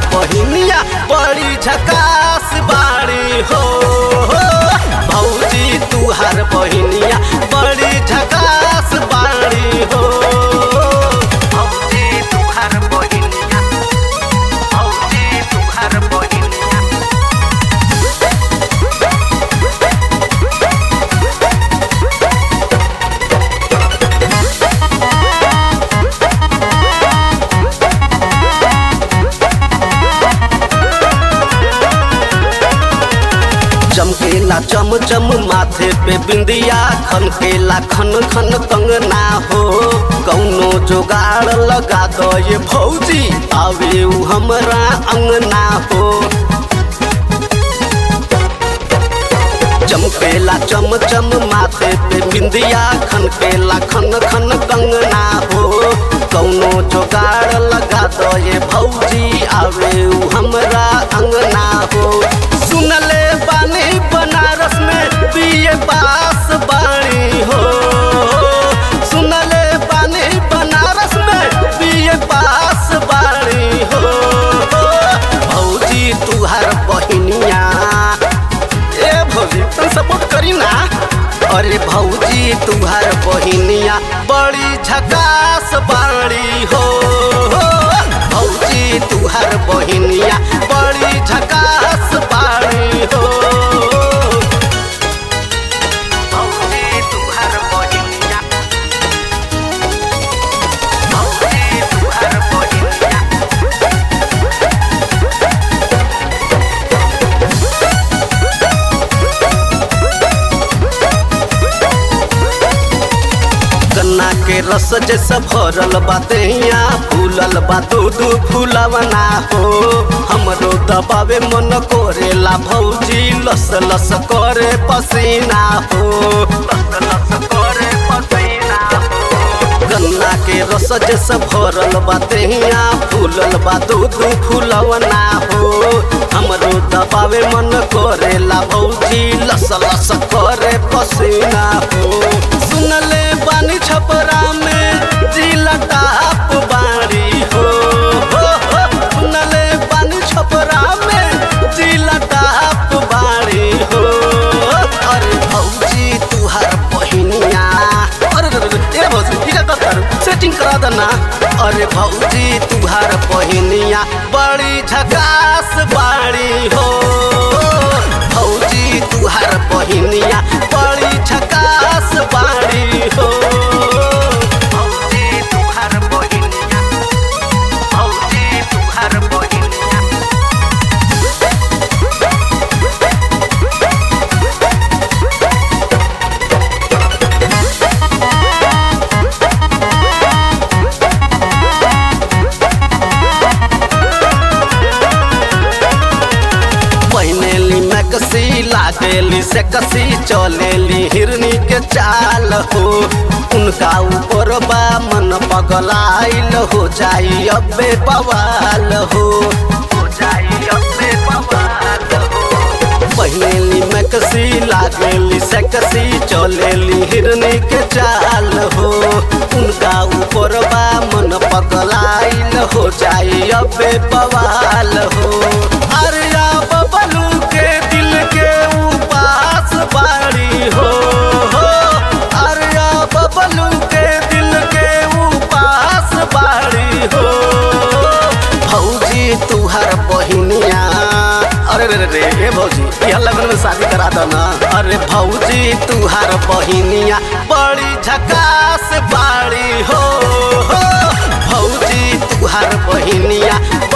बहिनिया बड़ी झकास बाड़ी हो भौजी तुहार बहिनिया बड़ी झकास बाड़ी हो भौजी तुहार बहिनिया भौजी तुहार बहिनिया चमकेला चम चम माथे पे बिंदिया खनकेला खन खन कंगना हो कौनो जोगाड़ लगा दो ये भौजी आवे उ हमरा अंगना हो चमकेला चम चम माथे पे बिंदिया खनकेला खन खन कंगना हो कौनो जोगाड़ लगा दो ये भौजी आवे उ हमरा अंगना हो सुनले बानी बनारस में बीए पास बाणी हो सुनले बानी बनारस में बीए पास बाणी हो भौजी तुहार बहिनिया ए भौजी तुम सपोर्ट करी ना अरे भौजी तुहार बहिनिया बड़ी झकास बाड़ी हो भौजी तुहार बहिनिया बड़ी झकास बाड़ी हो भौजी तुहार बहिनिया भौजी तुहार बहिनिया गन्ना के रस जैसा भरल बाते यहाँ फूलल बा दूध फूलवना हो हमरो दबावे मन कोरेला भौजी लस लस करे पसीना हो लस लस करे पसीना हो गन्ना के रस जैसा भरल बाते यहाँ फूलल बा दूध फूलवना हो हमरो दबावे मन कोरेला भौजी लस लस करे पसीना हो सुनले बानी छपरा में जिला टाप बाड़ी हो हो, हो, सुनले बानी छपरा में जिला टाप बाड़ी हो अरे भौजी तुहार बहिनिया अरे रे रे, ए भौजी ठीक है कर सेटिंग करा देना अरे भौजी तुहार बहिनिया बड़ी झकास बाड़ी हो भौजी तुहार बहिनिया बड़ी झकास बाड़ी हो भौजी तुहार बहिनिया भौजी तुहार बहिनिया पहनेली मैकसी लागेली से कसी चलेली हिरनी के चाल हो उनका ऊपर बा मन पगलाइल हो जाई अबे बवाल हो हो जाई अबे बवाल हो पहनेली मैकसी लागेली से कसी चलेली हिरनी के चाल हो उनका ऊपर बा मन पगलाइल हो जाई अबे बवाल हो अरिया बबलू के दिल के उपास बाड़ी हो हो अरिया बबलू के दिल के उपास बाड़ी हो भौजी तुहार बहिनिया अरे रे रे रे ए भौजी यह लगन में शादी करा दो ना अरे भौजी तुहार बहिनिया बड़ी झकास बाड़ी हो हो भौजी तुहार बहिनिया